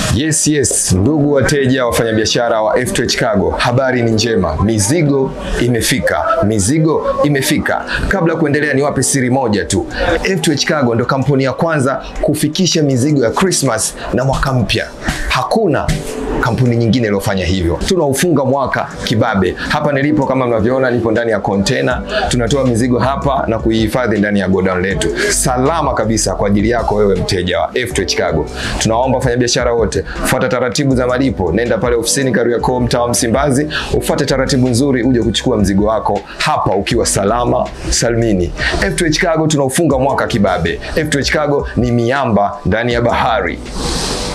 Yes, yes, ndugu wateja, wafanyabiashara wa F2H Cargo, habari ni njema, mizigo imefika, mizigo imefika. Kabla ya kuendelea, niwape siri moja tu. F2H Cargo ndo kampuni ya kwanza kufikisha mizigo ya Christmas na mwaka mpya. Hakuna kampuni nyingine iliyofanya hivyo. Tunaufunga mwaka kibabe. Hapa nilipo, kama mnavyoona, nipo ndani ya kontena. Tunatoa mizigo hapa na kuihifadhi ndani ya godown letu salama kabisa kwa ajili yako wewe mteja wa F2H Cargo. Tunaomba wafanyabiashara wote, fuata taratibu za malipo. Nenda pale ofisini Kariakoo, mtaa wa Msimbazi, ufuate taratibu nzuri, uje kuchukua mzigo wako hapa ukiwa salama salmini. F2H Cargo tunaufunga mwaka kibabe. F2H Cargo ni miamba ndani ya bahari.